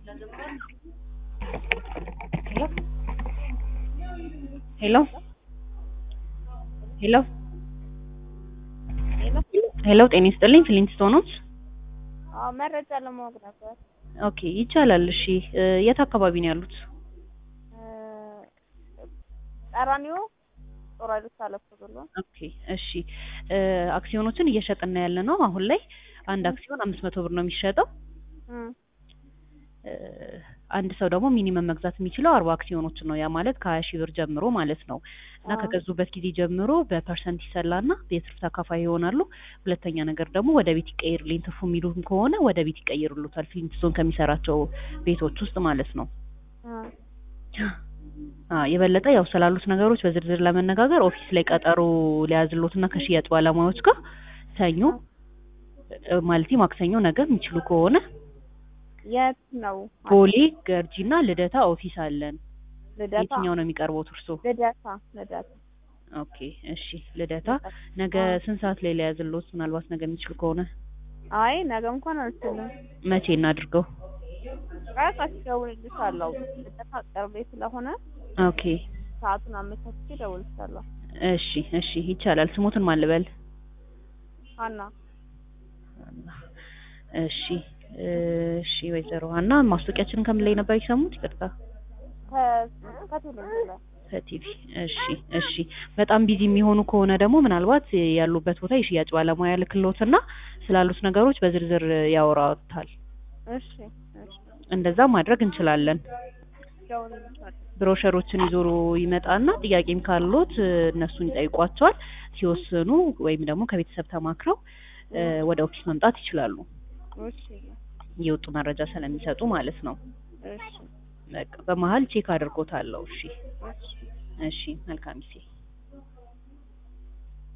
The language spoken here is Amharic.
ሄሎ ሄሎ ሄሎ ጤና ይስጥልኝ ፍሊንትስቶኖች አዎ መረጃ ለማወቅ ነበር። ኦኬ ይቻላል እሺ እ የት አካባቢ ነው ያሉት እ ቀራኒዮ ጦር ኃይሎች አለፍ ብሎ ኦኬ እሺ እ አክሲዮኖችን እየሸጥን ያለ ነው አሁን ላይ አንድ አክሲዮን አምስት መቶ ብር ነው የሚሸጠው እም እ አንድ ሰው ደግሞ ሚኒመም መግዛት የሚችለው አርባ አክሲዮኖችን ነው ያ ማለት ከሀያ ሺህ ብር ጀምሮ ማለት ነው እና አዎ። ከገዙበት ጊዜ ጀምሮ በፐርሰንት ይሰላና የትርፍ ተካፋይ ይሆናሉ ሁለተኛ ነገር ደግሞ ወደ ቤት ይቀይርልኝ ትርፉ የሚሉም ከሆነ ወደ ቤት ይቀይሩሉታል ፍሊንትስቶን ከሚሰራቸው ቤቶች ውስጥ ማለት ነው እም አ የበለጠ ያው ስላሉት ነገሮች በዝርዝር ለመነጋገር ኦፊስ ላይ ቀጠሮ ሊያዝሎትና ከሽያጭ ባለሙያዎች ጋር ሰኞ እ ማለቴ ማክሰኞ ነገ የሚችሉ ከሆነ የት ነው? ቦሌ ገርጂና ልደታ ኦፊስ አለን ልደታ የትኛው ነው የሚቀርበው እርሶ ልደታ ልደታ ኦኬ እሺ ልደታ ነገ ስንት ሰዓት ላይ ሊያዝሎት ምናልባት ነገ የሚችሉ ከሆነ አይ ነገ እንኳን አልችልም። መቼ እናድርገው ቀጥታ እደውልልሻለሁ። ልደታ ቅርቤ ስለሆነ ኦኬ ሰዓቱን አመቻችቼ እደውልልሻለሁ። እሺ እሺ ይቻላል ስሞትን ማን ልበል ሀና እሺ እሺ ወይዘሮ ሀና ማስታወቂያችንን ከምን ላይ ነበር የሰሙት ይቅርታ ከ- ከቴሌቪዥን ላይ ከቲቪ እሺ እሺ በጣም ቢዚ የሚሆኑ ከሆነ ደግሞ ምናልባት ያሉበት ቦታ የሽያጭ ባለሙያ ልክሎትና ስላሉት ነገሮች በዝርዝር ያወራታል እሺ እሺ እንደዛ ማድረግ እንችላለን እደውልልሻለሁ። ብሮሸሮችን ይዞ ይመጣና ጥያቄም ካሉት እ እነሱን ይጠይቋቸዋል ሲወስኑ ወይም ደግሞ ከቤተሰብ ተማክረው እ ወደ ኦፊስ መምጣት ይችላሉ እሺ የወጡ መረጃ ስለሚሰጡ ማለት ነው እሺ በቃ በመሀል ቼክ አድርጎታለሁ እሺ እሺ እሺ መልካም ጊዜ